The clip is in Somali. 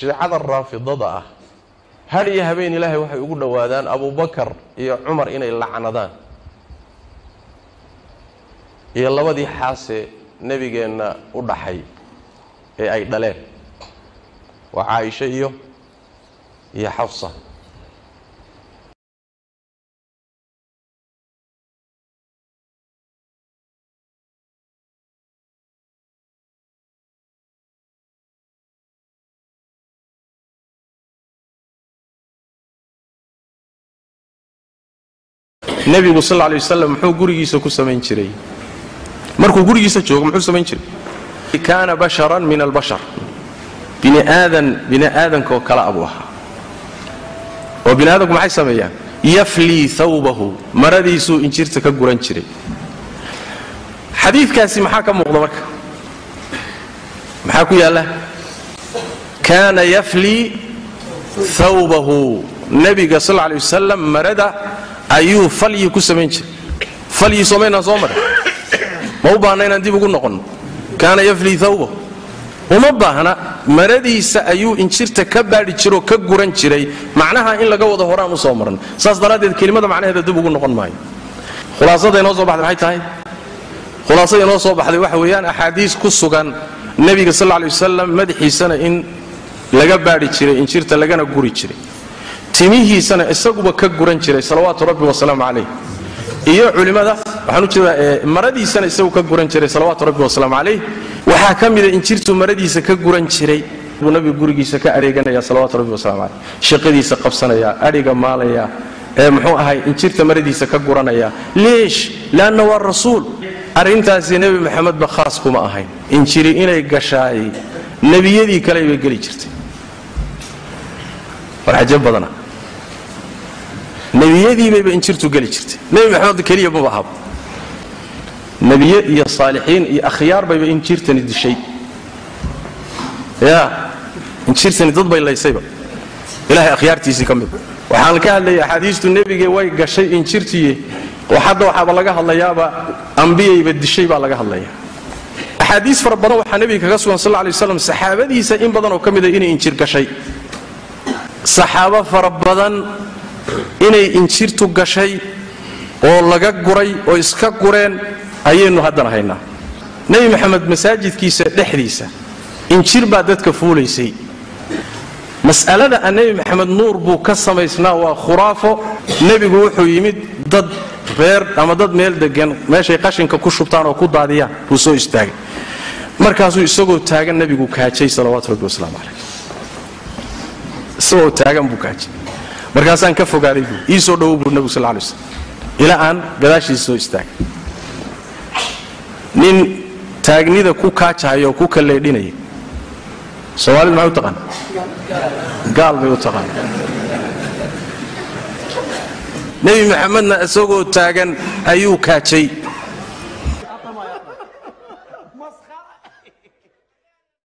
shiicada raafidada ah har iyo habeen ilaahay waxay ugu dhowaadaan abubakar iyo cumar inay lacnadaan iyo labadii xaase nebigeenna u dhaxay ee ay dhaleen waa caaisha iyo iyo xafsa nebigu sal lla alay wasalam muxuu gurigiisa ku samayn jiray markuu gurigiisa joogo muxuu samayn jiray kaana basharan min albashar bini aadan bini aadankaoo kale abuu ahaa oo bini aadamku maxay sameeyaan yaflii thawbahu maradiisuu injirta ka guran jiray xadiidkaasi maxaa ka muuqda marka maxaa ku yaalla kaana yaflii thawbahu nebiga sal lla alay wasalam marada ayuu falyi ku samayn jiray falyi soomaynaan soo maray ma u baahna inaan dib ugu noqonno kaana yaflii thawbahu uma baahna maradiisa ayuu injirta ka baadhi jiroo ka guran jiray macnaha in laga wado horaan u soo maran saas daraaddeed kelimada macnaheeda dib ugu noqon maayo khulaasada inoo soo baxday maxay tahay khulaasada inoo soo baxday waxa weeyaan axaadiis ku sugan nebiga sal lay wasalam madaxiisana in laga baadhi jiray injirta lagana guri jiray timihiisana isaguba ka guran jiray salawaatu rabbi wasalaamu calayh iyo culimmada waxaan u jeedaa maradiisana isagu ka guran jiray salawaatu rabbi wasalaamu calayh waxaa ka mida injirtu maradiisa ka guran jiray buu nabigu gurigiisa ka areeganaya salawaatu rabbi wasalaamu calayh shaqadiisa qabsanaya adhiga maalaya ee muxuu ahay injirta maradiisa ka guranaya leesh leanna waa rasuul arrintaasi nebi maxamedba khaas kuma ahayn injiri inay gashaay nebiyadii kale bay geli jirtay war cajab badana nebiyadiibayba injirtu geli jirtay nebi maxamed keliya maba ahaba nebiye iyo saalixiin iyo akhyaar bayba injirtani dishay ya injirtani dad bay laysayba ilahay akhyaartiisii ka mid waxaan ka hadlayay axaadiistu nebige way gashay injirtiye oo hadda waxaaba laga hadlayaaba ambiyayba dishay baa laga hadlaya axaadiis fara badan waxaa nebiga kaga sugan sal lay waslam saxaabadiisa in badan oo ka mida inay injir gashay saxaabo fara badan inay injirtu gashay oo laga guray oo iska gureen ayaynu haddana haynaa nebi maxamed masaajidkiisa dhexdiisa injir baa dadka fuulaysay mas'alada a nebi maxamed nuur buu ka samaysnaa waa khuraafo nebigu wuxuu yimid dad reer ama dad meel degan meeshay qashinka ku shubtaan oo ku daadiyaan buu soo istaagay markaasuu isagoo taagan nebigu kaajay salawaatu rabbi wasalaamu calayh isagoo taagan buu kaajay markaasaan ka fogaaday buu ii soo dhowow buu nebigu sal lay slam ilaa aan gadaashiisa soo istaagay nin taagnida ku kaajahaya oo ku kalleedhinaya soomaalidu maxay u taqaan gaal bay u taqaan nebi maxamedna isagoo taagan ayuu kaajay